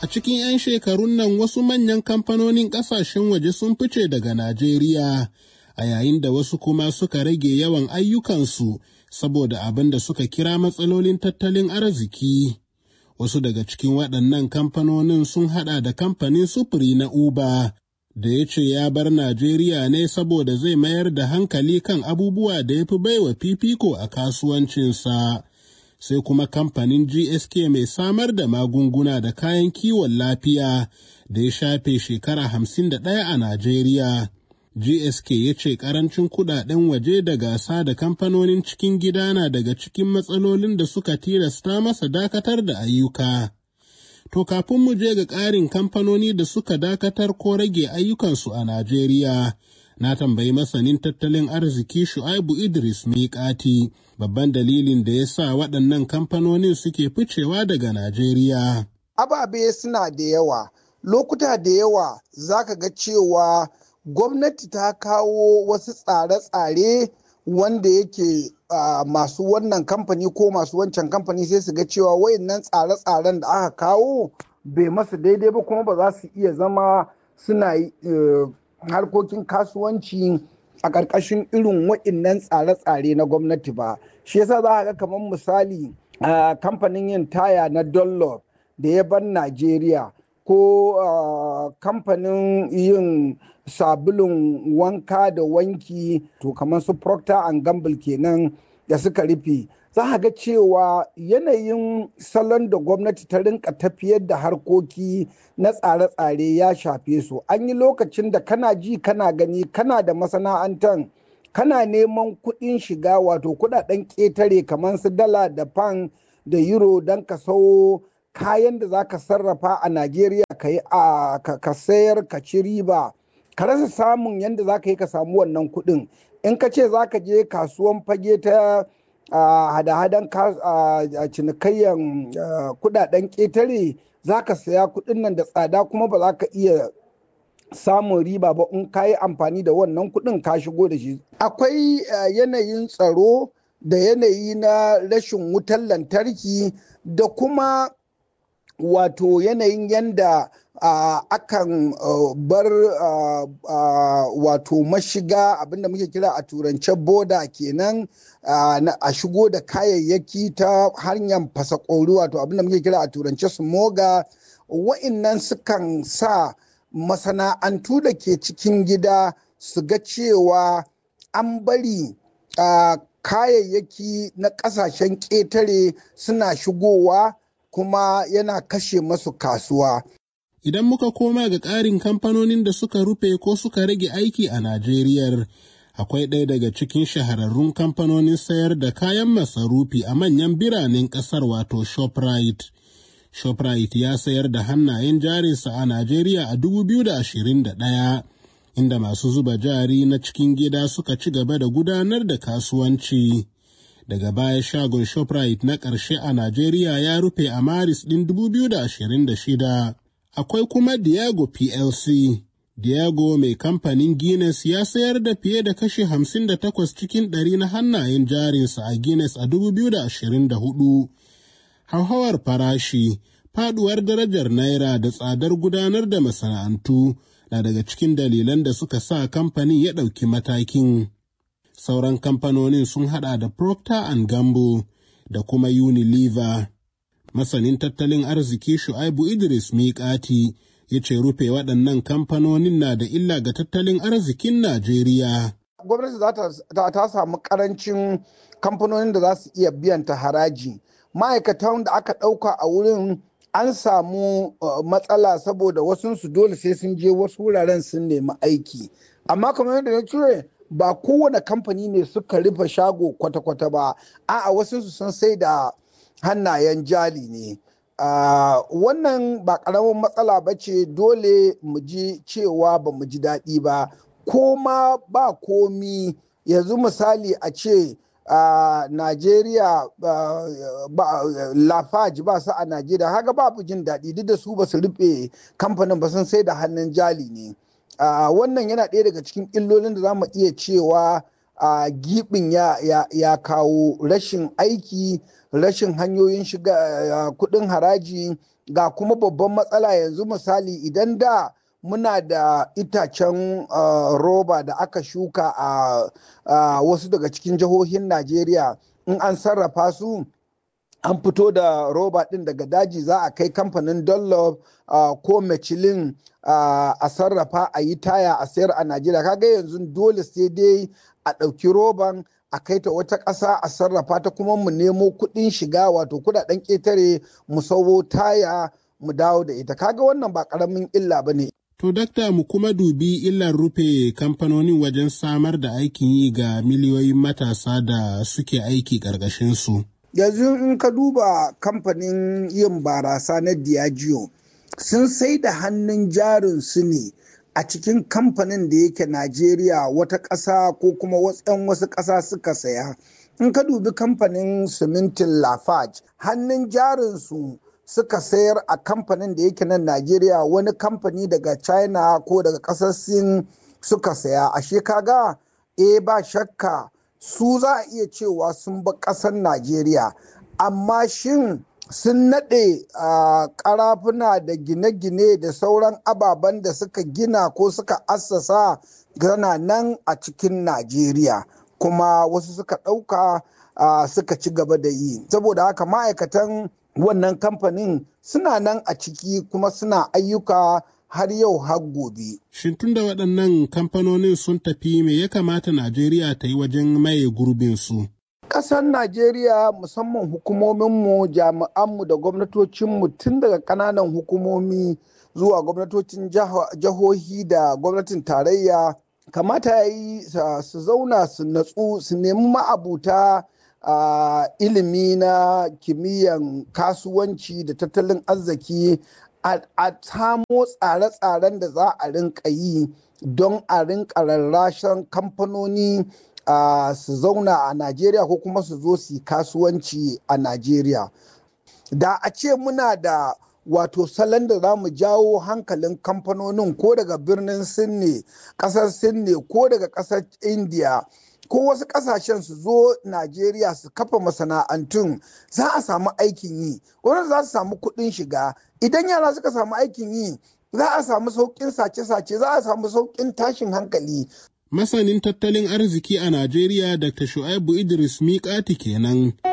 cikin 'yan shekarun nan wasu manyan kamfanonin ƙasashen waje sun fice daga Najeriya, a yayin da wasu kuma suka rage yawan ayyukansu saboda abin da suka kira matsalolin tattalin arziki. Wasu daga cikin waɗannan kamfanonin sun haɗa da kamfanin sufuri na Uber, da ya ce ya bar Najeriya ne saboda zai mayar da hankali kan abubuwa da ya fi baiwa fifiko a kasuwancinsa. Sai kuma kamfanin GSK mai samar da magunguna da kayan kiwon lafiya da ya shafe shekara hamsin da ɗaya a Najeriya. GSK ya ce ƙarancin kuɗaɗen waje da gasa da kamfanonin cikin gida na daga cikin matsalolin da suka tilasta masa dakatar da ayyuka. To kafin mu je ga ƙarin kamfanoni da suka dakatar ko rage ayyukansu a Najeriya, na tambayi masanin tattalin arziki Shu'aibu Idris Miƙati babban dalilin da ya sa waɗannan kamfanonin suke ficewa daga Najeriya. Ababe suna da yawa, lokuta da yawa za ka ga cewa gwamnati ta kawo wasu tsare-tsare wanda yake uh, masu wannan kamfani ko masu wancan kamfani sai su ga cewa wayannan tsare-tsaren da aka kawo bai masu daidai ba kuma ba za su iya zama suna uh, harkokin kasuwanci a ƙarƙashin irin wayannan tsare-tsare na gwamnati ba shi yasa za a ga kamar misali uh, kamfanin yin taya na Dunlop da ya bar Najeriya ko kamfanin yin sabulun wanka da wanki to kamar su procter and gamble kenan da suka rufe za a ga cewa yanayin salon da gwamnati ta rinka tafiyar da harkoki na tsare-tsare ya shafe su an yi lokacin da kana ji kana gani kana da masana'antar kana neman kuɗin shiga wato kuɗaɗen ƙetare kamar su dala da fan da euro don ka sau kayan da za ka sarrafa a najeriya ka sayar ka ci riba ka rasa samun yadda za ka yi ka samu wannan kuɗin in ka ce za ka je kasuwan fage ta hada-hadan cinikayyar kudaden ƙetare za ka saya kuɗin nan da tsada kuma ba za ka iya samun riba ba in ka yi amfani da wannan kuɗin ka shigo da shi akwai yanayin tsaro da yanayi na rashin wutar lantarki da kuma wato yanayin yanda uh, akan uh, bar uh, wato mashiga abinda muke kira a turance boda kenan a shigo da kayayyaki ta hanyar fasakori wato abinda muke kira a turance smoga wa'innan sukan sa masana'antu da ke cikin gida su ga cewa an bari kayayyaki na ƙasashen ƙetare suna shigowa kuma yana kashe masu kasuwa. Idan muka koma ga ƙarin kamfanonin da suka rufe ko suka rage aiki a Najeriya, akwai ɗaya daga cikin shahararrun kamfanonin sayar da kayan masarufi a manyan biranen ƙasar wato Shoprite. Shoprite ya sayar da hannayen jarinsa a Najeriya a 2021, inda masu zuba jari na cikin gida suka ci gaba da gudanar da kasuwanci. daga baya shagon shoprite na ƙarshe a Najeriya ya rufe a Maris ɗin 2026. Akwai kuma Diago PLC. Diago mai kamfanin Guinness ya sayar da fiye da kashi 58 cikin ɗari na hannayen jarinsa a Guinness a 2024. Hauhawar farashi, faduwar darajar Naira da tsadar gudanar da masana'antu na daga cikin dalilan da suka sa kamfanin ya ɗauki matakin. sauran kamfanonin sun hada da Procter and Gamble da kuma Unilever. Masanin tattalin arziki Shu'aibu Idris Miƙati ya ce rufe waɗannan kamfanonin na da illa ga tattalin arzikin Najeriya. Gwamnati za ta samu ƙarancin kamfanonin da za su iya biyan ta haraji. Ma'aikatan da aka ɗauka a wurin an samu matsala saboda wasunsu dole sai sun je wasu wuraren sun nemi aiki. Amma kamar yadda na cire ba kowane kamfani ne suka rufe shago kwata-kwata ba a'a wasu sun sai da hannayen jali ne wannan ba ƙaramin matsala ba ce dole mu ji cewa ba mu ji daɗi ba ko ma ba komi yanzu misali a ce a Najeriya Lafaji ba su a Najeriya haka babu jin daɗi duk da su ba su rufe kamfanin ba sun sai da hannun jali ne. Uh, wannan yana ɗaya daga cikin illolin da za mu iya cewa a gibin ya, ya, ya kawo rashin aiki rashin hanyoyin shiga kudin haraji ga kuma babban matsala yanzu misali idan da muna da itacen uh, roba da aka shuka a uh, wasu daga cikin jihohin najeriya in an sarrafa su an fito da roba ɗin daga daji za a kai kamfanin dunlop uh, ko michelin uh, a sarrafa a yi taya a sayar a najeriya kaga yanzu dole sai dai a ɗauki roban a kai ta wata ƙasa a sarrafa ta kuma mu nemo kuɗin shiga wato kuɗaɗen ƙetare mu sauwo taya mu dawo da ita kaga wannan ba ƙaramin illa ba ne To, dakta mu kuma dubi illar rufe kamfanonin wajen samar da aikin yi ga miliyoyin matasa da suke aiki ƙarƙashinsu. Yanzu in ka duba kamfanin yin barasa na Diageo sun sai da hannun jarin su ne a cikin kamfanin da yake Najeriya wata ƙasa ko kuma wasu wasu ƙasa suka saya. In ka dubi kamfanin simintin Lafarge hannun jarin su suka sayar a kamfanin da yake nan Najeriya wani kamfani daga China ko daga ƙasar Sin suka saya. Ashe kaga e ba shakka su za a iya cewa sun ba ƙasar Najeriya. Amma shin sun naɗe ƙarafuna da gine-gine da sauran ababen da suka gina ko suka assasa gana nan a cikin Najeriya. Kuma wasu suka ɗauka suka ci gaba da yi. Saboda haka ma'aikatan wannan kamfanin suna nan a ciki kuma suna ayyuka har yau har gobe. Shin tun da waɗannan kamfanonin sun tafi me ya kamata Najeriya ta yi wajen maye gurbinsu? Ƙasar Najeriya musamman hukumominmu, jami'anmu da gwamnatocinmu tun daga ƙananan hukumomi zuwa gwamnatocin jihohi da gwamnatin tarayya kamata ya yi su zauna su natsu su nemi ma'abuta Uh, ilimi na kimiyyan kasuwanci da tattalin arziki a samo tsare-tsaren da za a rinka yi don a rinka rarrashen kamfanoni uh, su zauna a najeriya ko kuma su zo su kasuwanci a najeriya da a ce muna da wato salon da za mu jawo hankalin kamfanonin ko daga birnin sin ne kasar sin ne ko daga kasar india ko wasu kasashen su zo Najeriya su kafa masana'antun za a samu aikin yi wanda za su samu kuɗin shiga idan yara suka samu aikin yi za a samu sauƙin sace-sace za a samu sauƙin tashin hankali Masanin tattalin arziki a Najeriya Dr. Shu'aibu Idris Miƙati kenan.